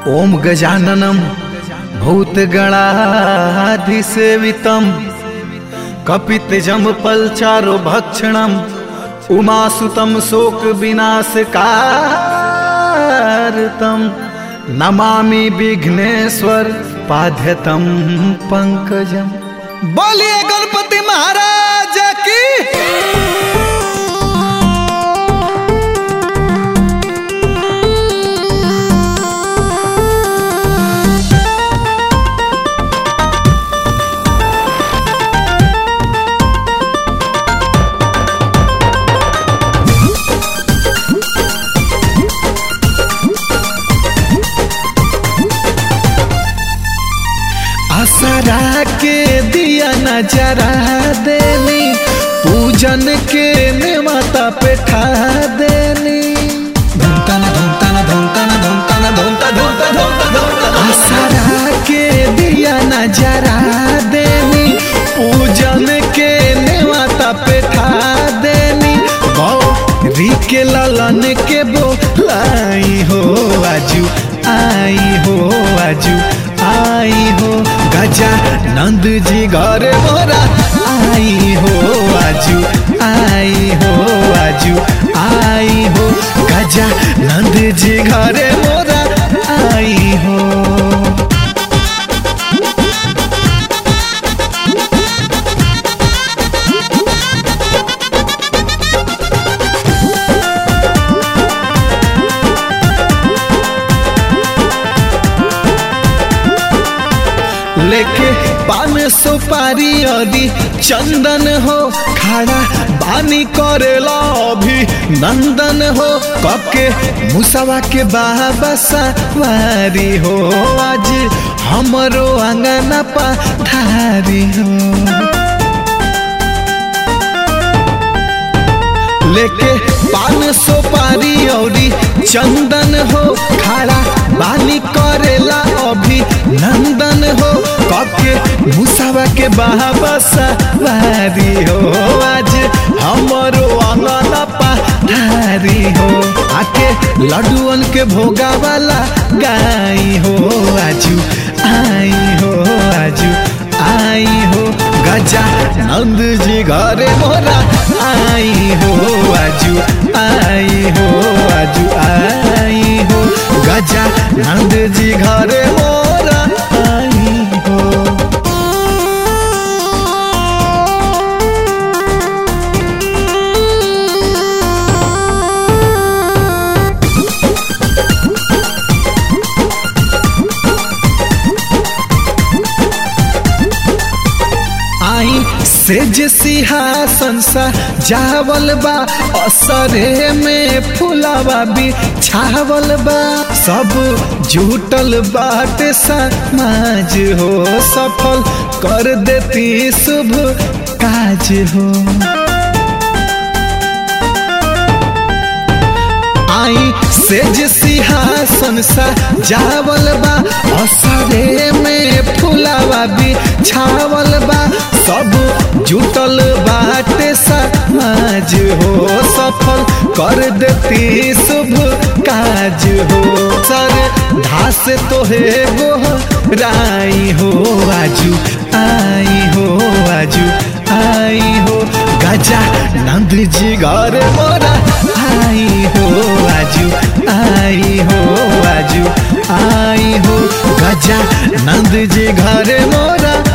ओम गजाननम भूतगणाधिसेवितम कपितजम पलचारो भक्षणम उमासुतम शोक विनाशकारतम नमामि विघ्नेश्वर पाध्यतम पंकजम बोलिए गणपति महाराज की आसरा के दिया नजरा देनी पूजन के नेवता पे ठा देनी धूमता ना धूमता ना धूमता ना धूमता ना धूमता धूमता धूमता धूमता आसरा के दिया नजरा देनी पूजन के नेवता पे ठा देनी गौरी के ललन के बोलाई हो आजू आई हो आजू आई हो गजा नंद जी घर मोरा आई हो आजू आई हो आजू आई हो गजा नंद जी घर मोरा आई हो लेके पान सुपारी अदी चंदन हो खड़ा बानी करेला अभी नंदन हो कके मुसवा के बाबा सवारी हो आज हमरो अंगना पधारी हो लेके पान सुपारी औरी चंदन हो खड़ा बानी करेला अभी नंदन हो कके मुसावा के बाबा सवारी हो आज हमरो अंगना पधारी हो आके लड्डुअन के भोगा वाला गाई हो आजू आई हो आजू आई हो गजा नंद जी घरे मोरा आई हो आजू आई हो आजू आई हो गजा नंद जी घरे मोरा आई हो आई सेज सिंहासन सा जावल बा असरे में फुलावा भी छावल बा सब जुटल बाटे समाज हो सफल कर देती शुभ काज हो आई सेज सिंहासन सा जावल बा असरे में फुलावा भी छावल बा सब जुटल बाटे समाज हो सफल कर देती शुभ काज हो सर धास तोहे गो राई हो आजू आई हो आजू आई हो गजा नंद जी घर मोरा आई हो आजू आई हो आजू आई हो गजा नंद जी घर मोरा